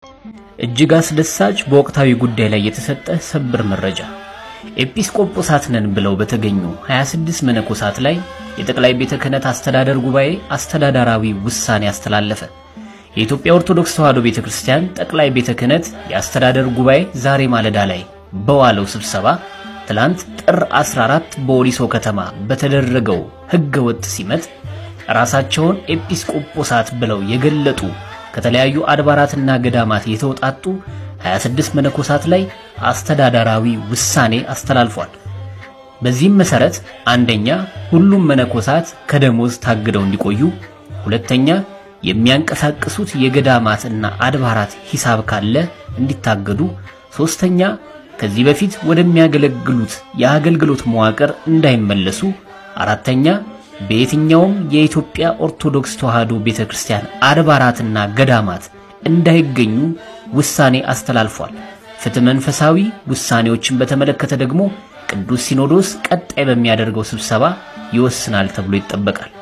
እጅግ አስደሳች በወቅታዊ ጉዳይ ላይ የተሰጠ ሰበር መረጃ። ኤጲስቆጶሳት ነን ብለው በተገኙ 26 መነኮሳት ላይ የጠቅላይ ቤተ ክህነት አስተዳደር ጉባኤ አስተዳደራዊ ውሳኔ አስተላለፈ። የኢትዮጵያ ኦርቶዶክስ ተዋሕዶ ቤተ ክርስቲያን ጠቅላይ ቤተ ክህነት የአስተዳደር ጉባኤ ዛሬ ማለዳ ላይ በዋለው ስብሰባ ትላንት ጥር 14 በወሊሶ ከተማ በተደረገው ሕገ ወጥ ሲመት ራሳቸውን ኤጲስቆጶሳት ብለው የገለጡ ከተለያዩ አድባራትና ገዳማት የተውጣጡ 26 መነኮሳት ላይ አስተዳደራዊ ውሳኔ አስተላልፏል። በዚህም መሰረት አንደኛ ሁሉም መነኮሳት ከደሞዝ ታግደው እንዲቆዩ፣ ሁለተኛ የሚያንቀሳቅሱት የገዳማትና አድባራት ሂሳብ ካለ እንዲታገዱ፣ ሶስተኛ ከዚህ በፊት ወደሚያገለግሉት የአገልግሎት መዋቅር እንዳይመለሱ፣ አራተኛ በየትኛውም የኢትዮጵያ ኦርቶዶክስ ተዋሕዶ ቤተክርስቲያን አድባራትና ገዳማት እንዳይገኙ ውሳኔ አስተላልፏል። ፍትሕ መንፈሳዊ ውሳኔዎችን በተመለከተ ደግሞ ቅዱስ ሲኖዶስ ቀጣይ በሚያደርገው ስብሰባ ይወስናል ተብሎ ይጠበቃል።